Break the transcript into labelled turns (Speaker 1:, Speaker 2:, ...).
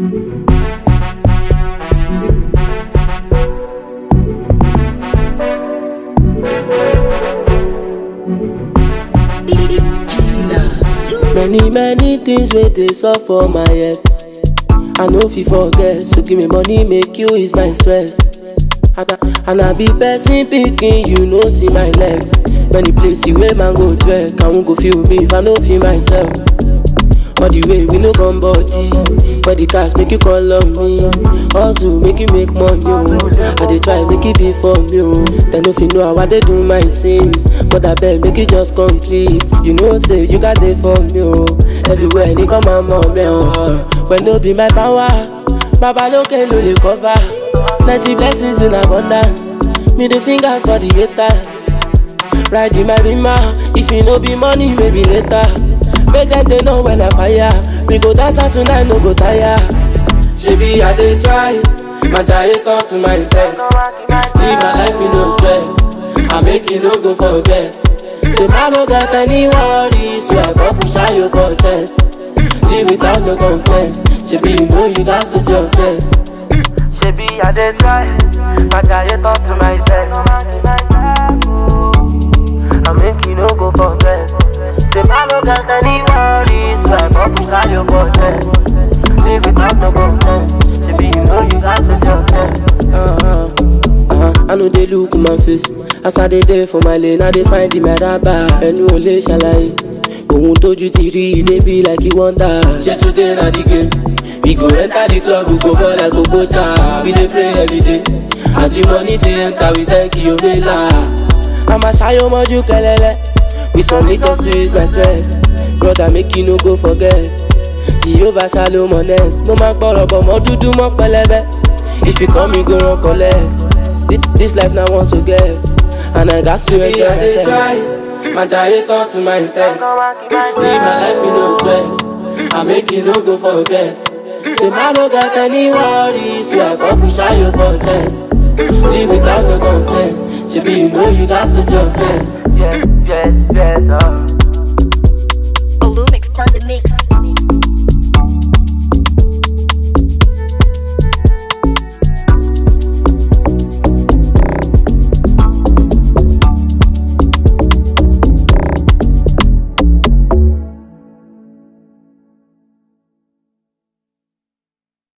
Speaker 1: Many many things wey dey sup for my head. I no fit forget, so give me money make you ease my stress. And I, and I be person pikin, you know see my legs. Many places wey man go trek, I won't go feel me if I no feel myself. All the way we no come body, but the cash make you call on me. Hustle make you make money, oh. I dey try make it be for me, oh. Then if you know how I dey do my things, but I beg make it just complete. You know say you got it for me, oh. Everywhere they come my mom, oh. When no be my power, Baba look no dey cover. Plenty blessings in abundance. Middle fingers for the haters. Ride in my rima, if you no be money, maybe later. Make them they know when I fire. We go dance out tonight, no go tire. Shebi I dey try, my giant turn to my test. Live my life in no stress. I make you no go forget. Say I no got any worries, so I go push out you for test. Live without no complaint. Shebi you know you got face your face.
Speaker 2: Shebi I dey try, my giant talk to myself. I make you no go forget. Say I no got any worries, so I go push out your forget. Live without no complaint. Shebi you know you got face your face.
Speaker 1: Uh-huh. Uh-huh. I know they look my face As I dey there for my lane I dey find the meraba Ẹnu ò lè ṣàlàyé Ohun tójú ti rí i dey be like you wonder Ṣé today na the game? We go enter the club, we go ball like Okocha We dey pray every day As the money dey enter, we thank you, Omela I'ma ṣayọ mọ́jú kẹlẹ́lẹ́ With some little sweet my stress Brother make you no go forget Jehovah shalom honest Mo máa ń pọ̀rọ̀ bọ̀ mọ́ dúdú mọ́ pẹlẹbẹ If you come, you go run collect. This, this life now wants to get, and I got to enjoy
Speaker 3: I dey
Speaker 1: myself.
Speaker 3: try, my giant turn to my test.
Speaker 1: Live my life in no stress. I make you no go forget. Say man no got any worries, so I go push out you for chest. Live without no complaints. Shebi you know you got space your face.
Speaker 2: Yes, yes, yes, uh.